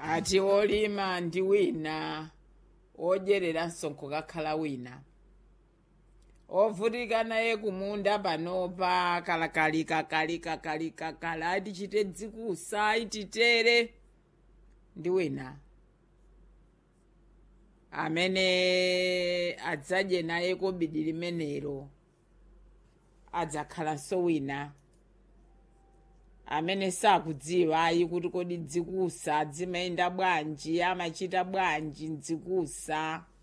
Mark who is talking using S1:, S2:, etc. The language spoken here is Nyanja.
S1: ati olima ndi wina odyereranso nkukakhala wina ovutika naye kumunda panopa kalakalikakalikakalikakala atichite dzikusa ititere ndi wina amene adzadye naye kobidi limenelo adzakhalanso wina amene sakudziwa ayi kuti kodi dzikusa zimayenda bwanji amachita bwanji mdzikusa